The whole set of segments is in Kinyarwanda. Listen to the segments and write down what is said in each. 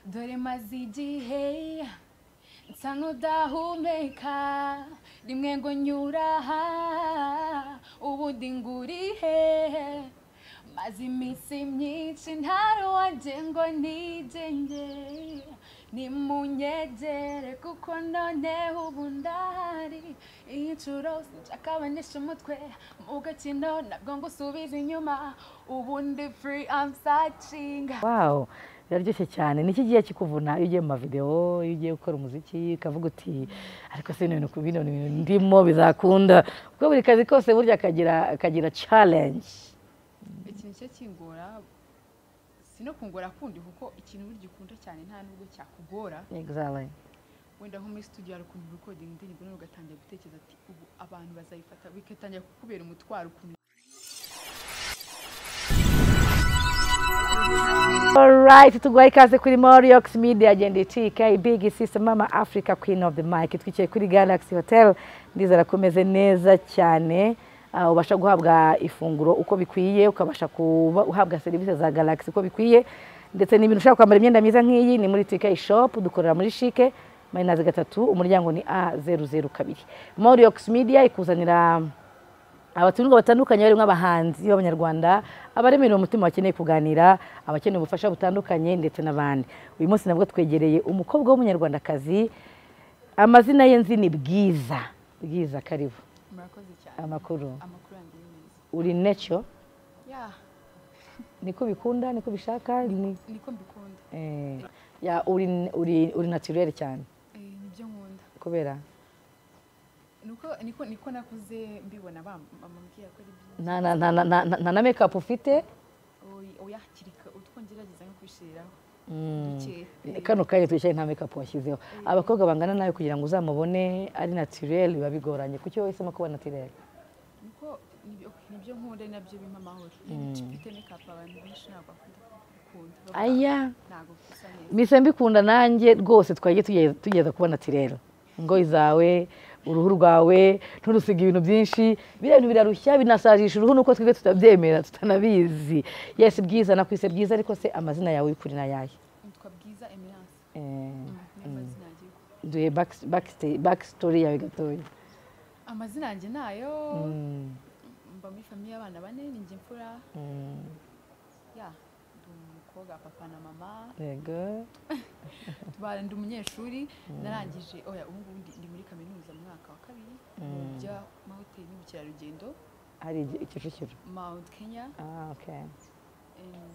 dore maze igihe nsa n'udahumeka rimwe ngo nyura aha ubundi ngurihe maze iminsi myinshi ntaruwanjye ngo nigenge nimunyegere kuko noneho ubu ndahari inshuro sinshakabanisha umutwe mu gakino nabwo ngusubiza inyuma ubundi free I'm searching wawu biraryoshye cyane niki gihe kikuvuna iyo ugiye mu mavidewo iyo ugiye gukora umuziki ukavuga uti ariko si ibintu ku bino bintu ndimo bizakunda kuko buri kazi kose burya kagira kagira challenge ikintu cyo kingora si no kungora kundi kuko ikintu burya ukunda cyane nta nubwo cyakugora exactly wenda nko muri studio hari ukuntu urekodinga indirimbo noneho ugatangira gutekereza ati ubu abantu bazayifata bikatangira kukubera umutwaro ukuntu Alright, tuguhaye ikaze kuri Moriox Media agenda itika Big Sister Mama Africa Queen of the Mic twicaye kuri Galaxy Hotel ndizera ko umeze neza cyane ah, ubasha guhabwa ifunguro uko bikwiye ukabasha kuba uhabwa serivisi za Galaxy uko bikwiye ndetse n'ibintu ushaka kwambara imyenda myiza nk'iyi ni muri TK Shop dukorera muri Chic Mayinazi gatatu umuryango ni A00 kabiri Moriox Media ikuzanira abatumirwa batandukanye barimo abahanzi b'abanyarwanda abaremerera umutima bakeneye kuganira abakeneye ubufasha butandukanye ndetse n'abandi uyu munsi nabwo twegereye umukobwa w'umunyarwandakazi amazina ye nzi ni bwiza bwiza karibu murakoze cyane amakuru amakuru yanjye ni meza uri necyo ya niko bikunda niko bishaka ni- niko mbikunda eh, ya, uri uri uri naturere cyane Eh, nibyo nkunda kubera niko niko niko nakuze mbibona bam- bamubwira ko ari byiza nta na- nta na- nta na- nta na mekapu ufite Oy- oya hakiri kare utwo ngerageza nko kwishiriraho Mm. duke kano kanya twicaye nta mekapu washyizeho abakobwa bangana nawe kugira ngo uzamubone ari naturel biba bigoranye kuki wowe uhisemo kuba naturel niko nibyo nibyo nkunda ari nabyo bimpa amahoro Iyo mfite makeup abantu benshi ntabwo bakunda gukunda Bavuga, aya ntabwo bisa neza mise mbikunda nanjye rwose twagiye tuge- tugeza kuba naturel ingoyi zawe uruhu rwawe nturusige ibintu byinshi biriya bintu birarushya binasajisha uruhu nuko twebwe tutabyemera tutanabizi yesi bwiza nakwise bwiza ariko se amazina yawe y'ukuri ni ayahe nitwa bwiza emerance Eh, niyo mazina yanjye y'ukuri. duhe back- backsta- backstory yawe gatoya amazina yanjye nayo Mm, mba muri famiye y'abana bane ni njye mfura mm. ya ndi umukobwa wa papa na mama yego tubana ndi umunyeshuri narangije oya ubu ngubu ndi- ndi muri kaminuza mu mwaka wa kabiri mu by'amahoteli n'ubukerarugendo hari igi- ikicukiro mount kenya ah okay Em,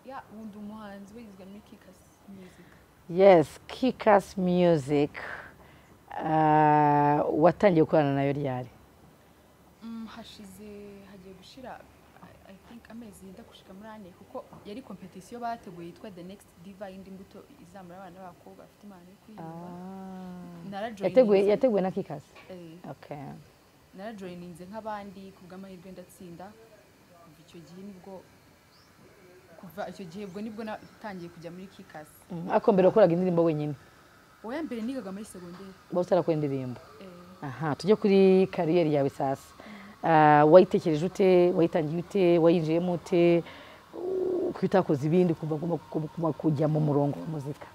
ya ubu ndi umuhanzi wagizwe muri kikas music yes kikas music Ah, watangiye gukorana nayo ryari Mm, hashize hagiye gushira I- I think amezi yenda gushika muri ane kuko yari competition bateguye yitwa the next diva y'indi mbuto izamura abana b'abakobwa bafite impano yo kuririmba yateguwe narajoyininze yateguwe na kikas Eh, okay narajoyininze nk'abandi ku bw'amahirwe ndatsinda kuva icyo gihe nibwo kuva icyo gihe ubwo nibwo natangiye kujya muri kikasi Mm, ariko mbere wakoraga indirimbo wenyine uwa mbere nigaga muri segonderi uba utarakora indirimbo Eh, aha tujye kuri kariyeri yawe sasa Ah, wayitekereje ute wayitangiye ute wayinjiyemo ute Uh, kuki utakoze ibindi kuva kuva- kuva- kujya mu murongo wa muzika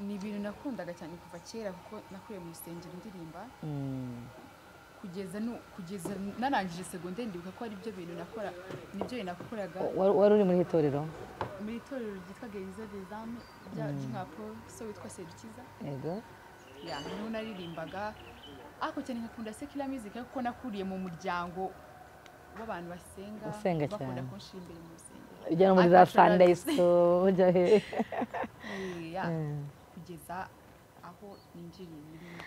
ni ibintu nakundaga cyane kuva kera kuko nakuriye mu rusengero ndirimba Mm, kugeza nu, kugeza narangije segonderi ndibuka ko ari byo bintu nakora nibyo bintu nakoraga wa- wari uri muri itorero mu itorero ryitwa gereza des âmes rya rya Paul so witwa Sedukiza yego ya niho naririmbaga ariko cyane nkakunda secular music kuko nakuriye mu muryango w'abantu basenga Basenga bakunda cyane. kunshyira imbere mu rusengero ujya no muri za Ariko sunday nshobora- school ujya hehe Eh, ya, Mm. kugeza aho ninjiriye muri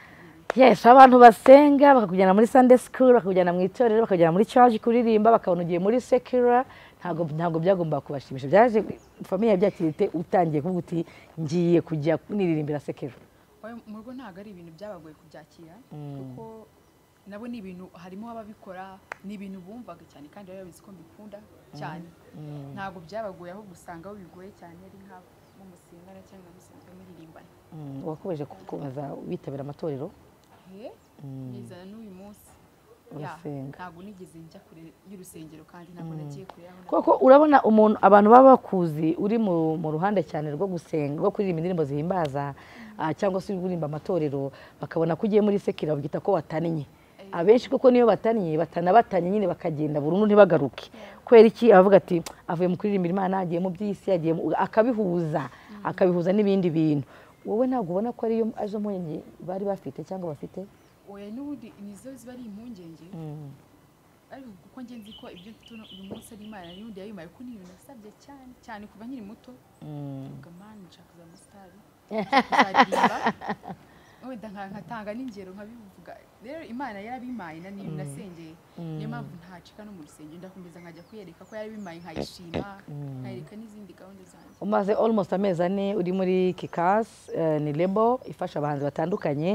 kariyeri yes abantu basenga bakakujyana muri sunday school bakakujyana mu itorero bakakujyana muri church kuririmba bakabona ugiye muri secular ntabwo ntabwo byagombaga kubashimisha byaje famiye yabyakirite utangiye kuvuga uti ngiye kujya niririmbira secular Oya, mu rugo ntabwo ari ibintu byabagoye kubyakira kuko nabo ni ibintu harimo ababikora ni ibintu bumvaga cyane kandi bari babizi ko mbikunda cyane ntabwo byabagoye aho gusanga aho bigoye cyane ari nk'abo musengana cyangwa musanzwe muririmbana Mm, wakomeje ku- kubaza witabira amatorero he ngeza n'uyu munsi Yeah, urasenga ntabwo nigeze njya kure y'urusengero kandi ntabwo nagiye kure y'aho na- kuko urabona umuntu abantu baba bakuzi uri mu mu ruhande cyane rwo gusenga rwo kuririmba indirimbo zihimbaza ah, cyangwa se uririmba amatorero bakabona ko ugiye muri sekira babyita ko watannye abenshi kuko niyo batannye batana batanye nyine bakagenda burundu ntibagaruke kubera iki abavuga ati avuye mu kuririmbira imana agiye mu by'isi agiye mu- akabihuza akabihuza n'ibindi bintu wowe ntabwo ubona ko ariyo arizo mpungenge bari bafite cyangwa bafite oya n'ubundi nizo ziba ari impungenge ariko kuko njye nzi ko ibyo mfite uno- uyu munsi ari imana n'ubundi yayimaye ko ni ibintu nasabye cyane cyane kuva nkiri muto mvuga mani nshaka kuzaba musitari kuzaririmba wenda nka- nkatanga n'ingero nkabivuga rero imana yarabimaye na niyo nasengeye niyo mpamvu ntacika no mu rusengero ndakomeza nkajya kuyereka ko yarabimaye nkayishima nkayereka n'izindi gahunda zanjye umaze almost amezi ane uri muri kikasi ni lebo ifasha abahanzi batandukanye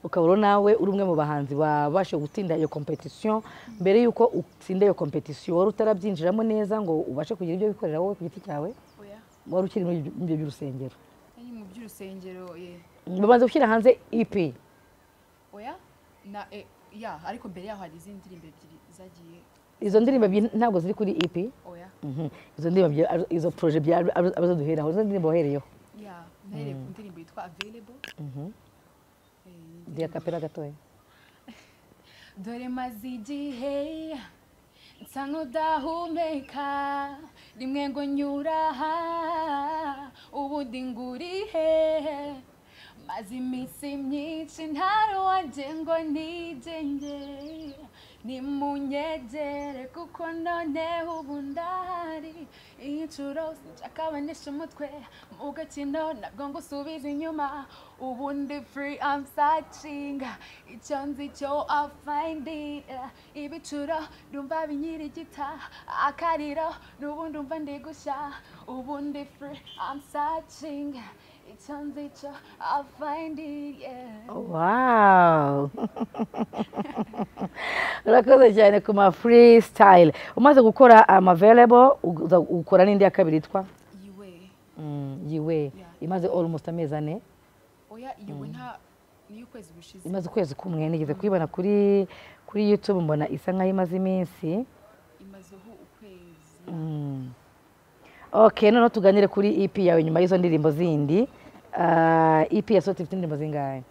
ukaba uri nawe uri umwe mu bahanzi babasha gutinda iyo kompetisiyo mbere y'uko utsinda iyo kompetisiyo wari utarabyinjiramo neza ngo ubashe kugira ibyo wikorera wowe ku giti cyawe oya wari ukiri muri ibyo- muri ibyo by'urusengero nari mu by'urusengero eh, bamaze gushyira hanze ipi oya na eh, ya ariko mbere yaho hari izindi ndirimbo ebyiri zagiye izo ndirimbo ebyiri ntabwo ziri kuri ipi oya Mhm. izo ndirimbo bya- ari- izo poroje bya- ari- ari- arizo duheraho izo ndirimbo wahereyeho ya nahereye ku ndirimbo yitwa available Eh, ni indirimbo- ndiya kapera gatoya dore maze igihe nsa n'udahumeka rimwe ngo nyura aha ubundi ngurihe maze iminsi myinshi ntari wanjye ngo nigenge nimunyegere kuko noneho ubu ndahari inshuro sinshaka abanisha umutwe mu gakino nabwo ngo usubize inyuma ubundi free I'm searching icyo nzi cyo I'll find it ibicuro numva binyirigita akariro n'ubundi umva ndi gushya ubundi free I'm searching icyo nzi cyo I'll find it yeah. Wow! urakoze cyane ku ma freestyle umaze gukora amavelable uza ukora n'indi ya kabiri yitwa yiwe Mm, yiwe imaze almost amezi ane oya yiwe nta niyo ukwezi gushize imaze ukwezi kumwe nigeze kuyibona kuri kuri youtube mbona isa nkaho imaze iminsi imazeho ukwezi ok noneho tuganire kuri ep yawe nyuma y'izo ndirimbo zindi Ah, ep yasohotse ifite indirimbo zingahe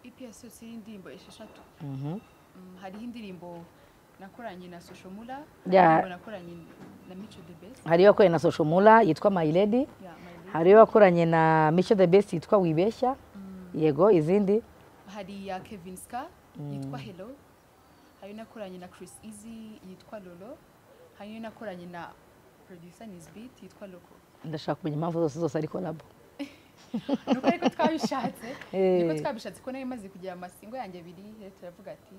ipi yasohotse y'indirimbo esheshatu Mhm. Mm, hariho indirimbo nakoranye na social mula Ya. indirimbo nakoranye na mico the best hari iyo wakoranye na social mula yitwa my lady ya my lady. hari iyo wakoranye na mico the best yitwa wibeshya yego izindi hari iya kevin ska yitwa hello hari iyo nakoranye na chris easy yitwa lolo hari iyo nakoranye na producer nisbit yitwa loko ndashaka kumenya impamvu zose zose ari kolabo nuko ariko twabishatse niko Eh. twabishatse ko nari maze kugira amasingo yanjye abiri rero turavuga ati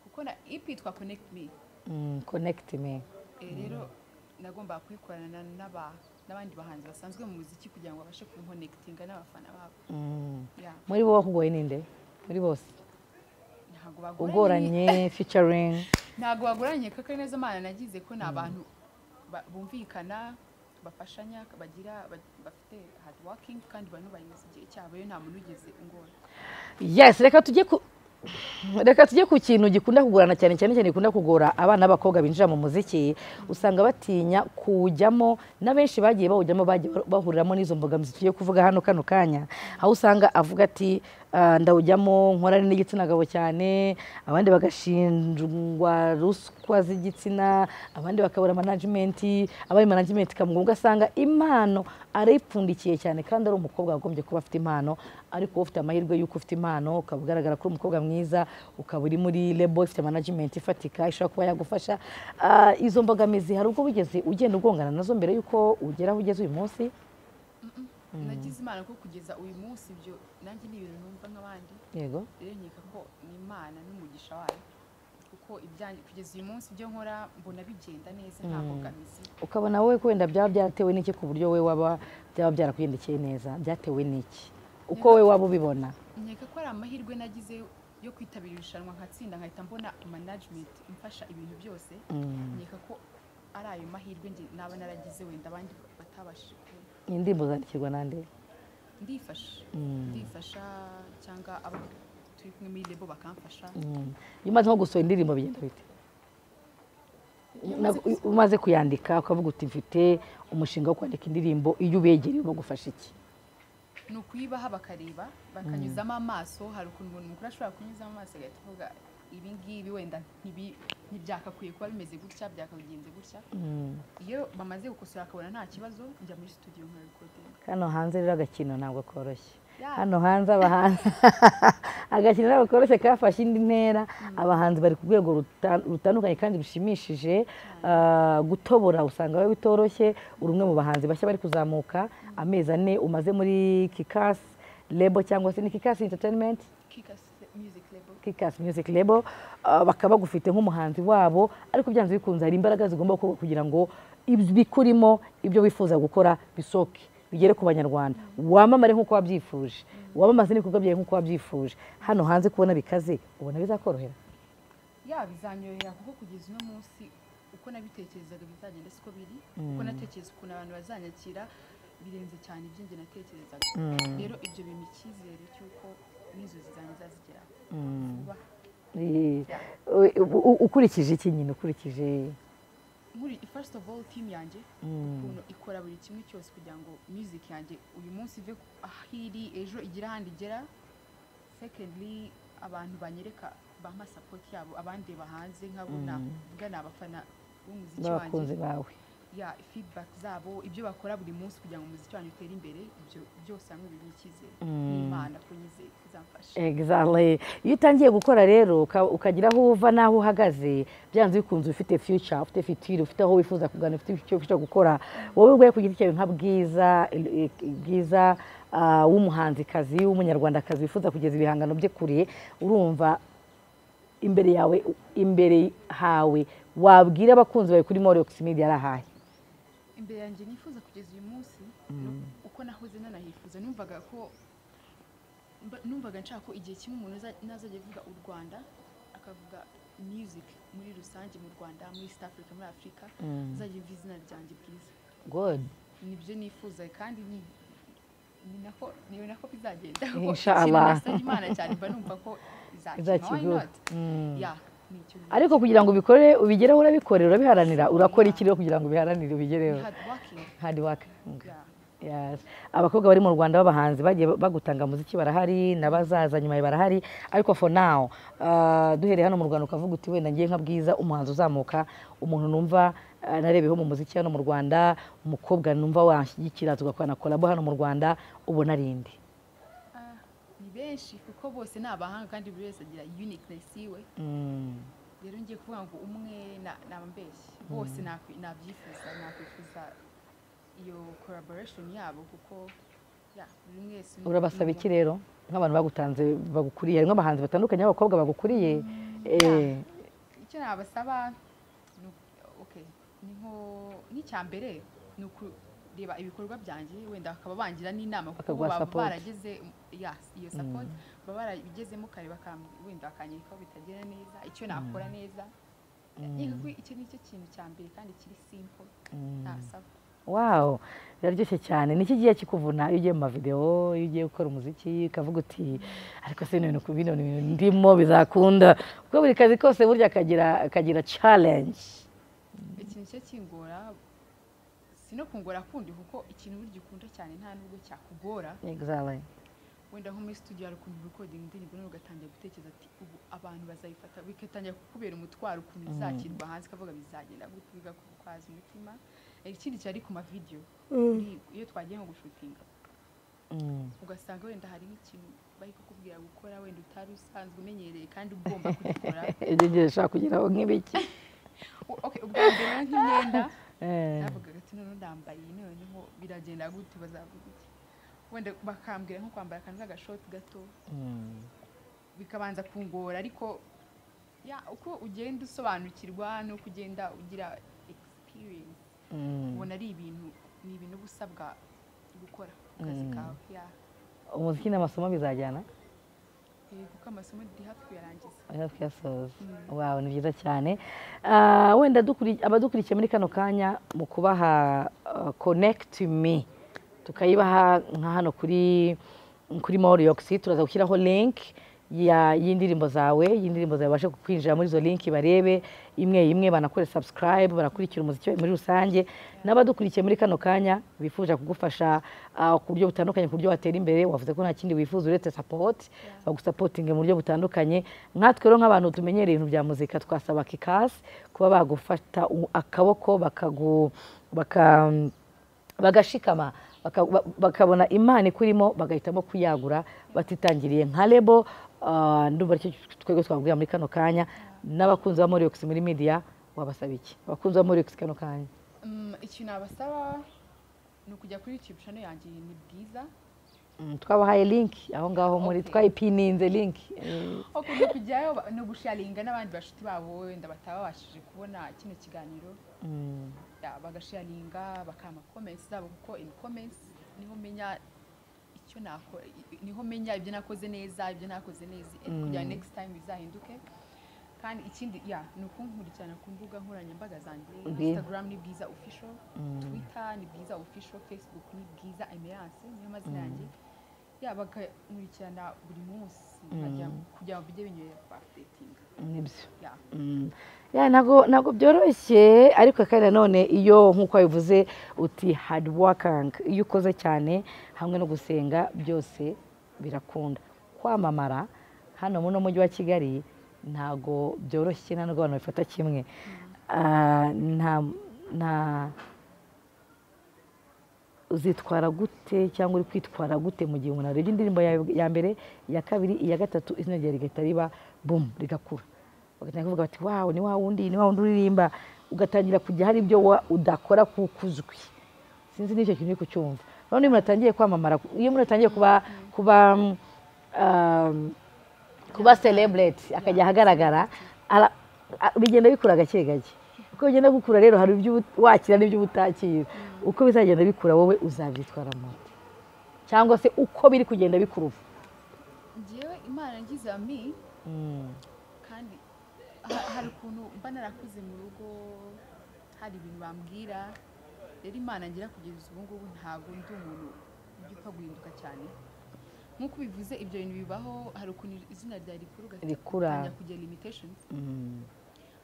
kuko na ip yitwa connect me Mm, connect me Eh, rero nagombaga kuyikorana n'aba- n'abandi bahanzi basanzwe mu muziki kugira ngo babashe kunkonekitinga n'abafana babo Mm. Ya, muri bo wakugoye ninde muri bose ntabwo bagoranye ugoranye featuring ntabwo bagoranye kuko ari nazo mana nagize ko ni abantu ba- bumvikana bafashanya bagira ba- bafite hard working kandi banubahiza igihe cyabo iyo nta muntu ugeze ingora yes reka tujye ku reka tujye ku kintu gikunda kugorana cyane cyane cyane gikunda kugora abana b'abakobwa binjira mu muziki usanga batinya kuwujyamo n'abenshi bagiye bawujyamo bagiye bahuriramo n'izo mbogamizi tugiye kuvuga hano kano kanya aho usanga avuga ati "Ah, ndawujyamo nkorane n'igitsina gabo cyane abandi bagashinjwa ruswa z'igitsina abandi bakabura manajimenti abari manajimenti ikamugonga ugasanga impano arayipfundikiye cyane kandi ari umukobwa wagombye kuba afite impano ariko wowe ufite amahirwe y'uko ufite impano ukaba ugaragara ko uri umukobwa mwiza ukaba uri muri lebo ifite management ifatika ishobora kuba yagufasha Ah, izo mbogamizi hari ubwo wigeze ugenda ugongana nazo mbere y'uko ugera aho ugeze uyu munsi nagize imana ko kugeza uyu munsi ibyo nanjye ni ibintu numva nk'abandi yego rero nkeka ko ni imana n'umugisha wayo kuko ibyanjye kugeza uyu munsi ibyo nkora mbona bigenda neza nta mbogamizi ukabona wowe ko wenda byaba byaratewe n'iki ku buryo wowe waba byaba byarakugendekeye neza byatewe n'iki uko wowe waba ubibona nkeka ko ari amahirwe nagize yo kwitabira irushanwa nkatsinda nkahita mbona management imfasha ibintu byose nkeka ko ari ayo mahirwe njye naba naragize wenda abandi batabashije kubona indirimbo zandikirwa nande ndifasha ndifasha cyangwa aba- turi kumwe muri rebo bakamfasha iyo umaze nko gusohora indirimbo bigenda bite Na- umaze kuyandika ukavuga uti mfite umushinga wo kwandika indirimbo iyo ubegereye bagufasha iki ni ukuyibaha bakareba bakanyuzamo amaso hari ukuntu umuntu mukuru ashobora kunyuzamo amaso agahita avuga ibi ngibi wenda ntibi- ntibyakakwiye kuba bimeze gutya byakabigenze gutya iyo bamaze gukosora akabona nta kibazo njya muri studio nkabikodinga hano hanze rero agakino ntabwo koroshye Ya. hano hanze abahanzi agakino ntabwo koroshye kafashe indi ntera abahanzi bari ku rwego ruta- rutandukanye kandi rushimishije Ah, gutobora usanga biba bitoroshye uri umwe mu bahanzi bashya bari kuzamuka amezi ane umaze muri kikasi lebo cyangwa se ni kikasi entertainment kikase music label Kickers Music Label ah, bakaba bagufite nk'umuhanzi wabo ariko byanze bikunze hari imbaraga zigomba gukorwa kugira ngo ibyo bikurimo ibyo wifuza gukora bisoke bigere ku banyarwanda wamamare nk'uko wabyifuje wamamaze n'ibikorwa byawe nk'uko wabyifuje hano hanze kubona bikaze ubona bizakorohera ya bizanyorohera kuko kugeza uno munsi uko nabitekerezaga bizagenda siko biri uko natekereza ukuntu abantu bazanyakira birenze cyane ibyo njye natekerezaga rero ibyo bimpa icyizere cy'uko n'inzozi zanjye zazigeraho vuba Eh, u- u- ukurikije iki nyine ukurikije nkuri first of all team yanjye ukuntu ikora buri kimwe cyose kugira ngo music yanjye uyu munsi ive ku- aho iri ejo igire ahandi igera secondly abantu banyereka bampa support yabo abandeba hanze nkabona ubwa ni abafana b'umuziki wanjye n'abakunzi bawe ya feedback zabo ibyo bakora buri munsi kugira ngo umuziki wanyu utere imbere ibyo byose hamwe biba icyizere n'imana ko nyizeye ko izamfasha Exactly. Iyo utangiye gukora rero uka- ukagira aho uva n'aho uhagaze byanze bikunze ufite future, ufite future, ufite aho wifuza kugana, ufite icyo ushaka gukora. Wowe ubwawe ku giti cyawe nka bwiza eh, bwiza ah, w'umuhanzikazi w'umunyarwandakazi wifuza kugeza ibihangano bye kure urumva imbere yawe imbere hawe wabwira abakunzi bawe kuri Moriox Media ari ahahe. imbere yanjye nifuza kugeza uyu munsi no- uko nahoze nanahifuza numvaga ko mba- numvaga nshaka ko igihe kimwe umuntu aza- nazajya avuga u rwanda akavuga music muri rusange mu rwanda muri east africa muri afurika azajya yumva izina ryanjye bwiza Good. nibyo nifuza kandi ni ni nako ni nako bizagenda kuko Inshallah. ikintu nasabye imana cyane mba numva ko izakima why Izakigura. not ya ni icyo Ariko kugira ngo ubikore ubigereho urabikorera urabiharanira urakora iki rero kugira ngo ubiharanire ubigereho. ni hard working Hard working. ya Yes. abakobwa bari mu rwanda b'abahanzi bagiye bagutanga muziki barahari n'abazaza nyuma yawe barahari ariko for now ah, duhereye hano mu rwanda ukavuga uti wenda ngiye nka bwiza umuhanzi uzamuka umuntu numva ah, narebeyeho mu muziki hano mu rwanda umukobwa numva washyigikira tugakorana kolabo hano mu rwanda ubona ari inde Ah, ni benshi kuko bose ni abahanga kandi buri wese agira uniqueness yiwe Mm. rero ngiye kuvuga ngo umwe na- naba mbeshyi bose nakwi- nabyifuza nakwifuza iyo collaboration yabo kuko ya buri wese ni- urabasaba ni- iki rero nk'abantu bagutanze bagukuriye harimo abahanzi batandukanye b'abakobwa bagukuriye eh, icyo nabasaba ni uku- okay ni nko n'icya mbere ni ukureba ibikorwa byanjye wenda bakaba bangira n'inama kuko bo Bakaguha baba support. barageze ya iyo support baba barabigezemo kare bakam- wenda bakanyereka aho bitagira neza icyo nakora neza Ni kuko icyo ni cyo kintu cya mbere kandi kiri simple ntasaba Wow, biraryoshye cyane. Niki gihe kikuvuna iyo ugiye mu mavideo, iyo ugiye gukora umuziki ukavuga uti ariko se ibintu ku bino bintu ndimo bizakunda kuko buri kazi kose burya kagira kagira challenge. ikintu cyo kingora si no kungora kundi kuko ikintu burya ukunda cyane nta nubwo cyakugora Exactly. wenda nko muri studio hari ukuntu recording indirimbo noneho ugatangira gutekereza ati ubu abantu bazayifata bigatangira kukubera umutwaro ukuntu bizakirwa hanze ukavuga bizagenda gute bigakukwaza umutima Eh, ikindi cyari ku mavideo Uri- iyo twagiye nko gushutinga Mm. ugasanga wenda hari nk'ikintu bari kukubwira gukora wenda utari usanzwe umenyereye kandi ugomba kugikora Ibyo ngiye ndashaka kugeraho nk'ibiki. U- okay ubwa mbere rero nk'imyenda Eh, navugaga ati noneho ndambaye noneho biragenda gute bazavuga iki wenda bakambwira nko kwambara akantu k'agashoti gato mm. bikabanza kungora ariko ya uko ugenda usobanukirwa nuko ugenda ugira experience Mm. ubona ari ibintu ni ibintu uba usabwa gukora ku kazi kawe ya Umuziki n'amasomo bizajyana. Eh, kuko amasomo ndi hafi kuyarangiza Oya twiyasoza wawe ni byiza cyane Ah, wenda dukuri- abadukurikiye muri kano kanya mu kubaha ah, connect me tukayibaha nka hano kuri kuri moriyox turaza gushyiraho link ya- y'indirimbo zawe y'indirimbo zawe babashe kukwinjira muri izo linki barebe imwe imwe banakore subscribe banakurikira umuziki muri rusange n'abadukurikiye muri kano kanya bifuza kugufasha ah, ku buryo butandukanye ku buryo watera imbere wavuze ko nta kindi wifuza uretse support bagusapotinge mu buryo butandukanye nkatwe rero nk'abantu tumenyereye ibintu bya muzika twasaba kikasi kuba bagufata u- akaboko bakagu baka bagashikama baka- ba- bakabona imana ikurimo bagahitamo kuyagura batitangiriye nka lebo ah, ndumva aricyo twebwe twabwira muri kano kanya n'abakunzi ba moriox muri media wabasaba iki abakunzi ba moriox kano kanya Mm, ikintu nabasaba ni ukujya kuri YouTube channel yanjye ni bwiza Mm, twabahaye link aho ngaho muri Okay. twayipininze link ukuntu kujyayo ba- ni ugusharinga n'abandi bashuti babo wenda batababashije kubona kino kiganiro Mm, Ya, bagasharinga bakama comments zabo kuko in comments niho menya icyo nako i- niho menya ibyo nakoze neza ibyo nakoze neza and kugira Mm. next time bizahinduke kandi ikindi ya ni ukunkurikirana ku mbuga nkoranyambaga zanjye Bwi- Instagram ni bwiza official Mm. Twitter ni bwiza official Facebook ni bwiza Emerance niyo mazina yanjye ya bakankurikirana buri munsi nkajya- kugira ngo bijye binyurera ku updating nibyo ya Mm. Ya, ntabwo ntabwo byoroshye ariko kandi nanone iyo nk'uko wabivuze uti hard working iyo ukoze cyane hamwe no gusenga byose birakunda kwamamara hano muri uno mujyi wa kigali ntabwo byoroshye nta nubwo abantu babifata kimwe Ah, nta nta uzitwara gute cyangwa uri kwitwara gute mu gihe umuntu arebye indirimbo yawe ya mbere iya kabiri iya gatatu izina ryawe rigahita riba bumu rigakura bagatangira kuvuga bati wawe ni wa wundi ni wa wundi uririmba ugatangira kujya hari ibyo wa- udakora kuko uzwi sinzi n'icyo kintu uri kucyumva noneho iyo umuntu atangiye kwamamara iyo umuntu atangiye kuba kuba mm, um, kuba celebrate akajya ahagaragara ara- a- bigenda bikura gake gake uko bigenda gukura rero hari ibyo ubu- wakira n'ibyo uba utakira uko bizagenda bikura wowe uzabyitwaramo cyangwa se uko biri kugenda bikura ubu njyewe imana yangize ami Mm, kandi ha- hari ukuntu mba narakuze mu rugo hari ibintu bambwira rero imana ngira kugeza ubu ngubu ntabwo ndi umuntu ujya upfa guhinduka cyane nk'uko ubivuze ibyo bintu bibaho hari ukuntu izina rya rikuru Rikura. kugira limitations mm,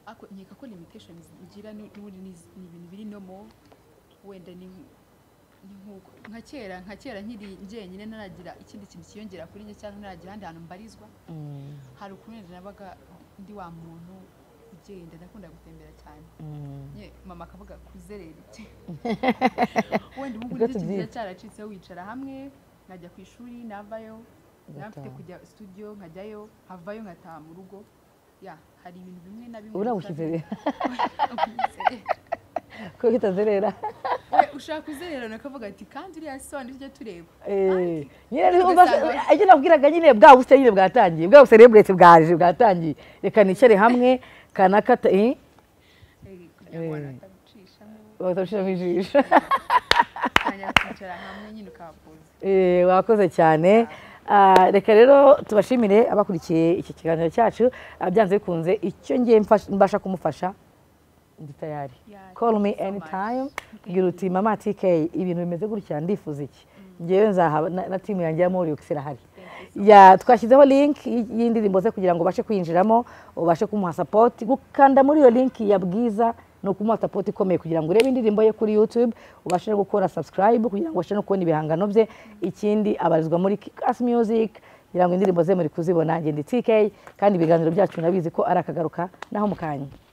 ariko nkeka ko limitations ngira ni- n'ubundi ni iz- ni ibintu biri no mo wenda ni nk- ni nk'uko nka kera nka kera nkiri njyenyine ntaragira ikindi kintu kiyongera kuri njye cyangwa ntaragira ahandi hantu mbarizwa mm, hari ukuntu wenda nabaga ndi wa muntu ugenda nakunda gutembera cyane mm. Nye, mama akavuga kuzerera iki wenda ubu ngubu Ibyatsi kigiye byinshi. cyaracitseho wicara hamwe nkajya ku ishuri navayo Ugataha. nafite kujya studio nkajyayo havayo nkataha mu rugo ya hari ibintu bimwe na bimwe ubu nabushyize biba- rero kuko kitazerera We, ushaka kuzerera nakavuga ati kandi uriya soni tujya tureba Eh, nyine Kandi rero ugasanga- uba- icyo nakubwiraga nyine bwa busitani nyine bwatangiye bwa buserebureti bwaje bwatangiye reka nicare hamwe kanakata eh, Eh, kugira ngo Eh. batagucishamo bagatabishiramo ijisho ukajya kwicara hamwe nyine ukahapoza Eh, wakoze cyane Ah, reka rero tubashimire abakurikiye iki kiganiro cyacu Ah, byanze bikunze icyo ngiye mfasha- mbasha kumufasha ndi tayari Yeah, call me thank you so much. anytime bwira uti mama tk ibintu bimeze gutya ndifuza iki ngewe nzahaba na- na timu yanjye ya moriyokisi irahari ya twashyizeho link y- y'indirimbo ze kugira ngo ubashe kwinjiramo ubashe kumuha support gukanda muri iyo link ya bwiza ni ukumuha support ikomeye kugira ngo urebe indirimbo ye kuri youtube ubashe no gukora subscribe kugira ngo ubashe no kubona ibihangano bye ikindi abarizwa muri kickass music kugira ngo indirimbo ze muri kuzibona ngende tk kandi ibiganiro byacu nabizi ko ari akagaruka naho mu kanya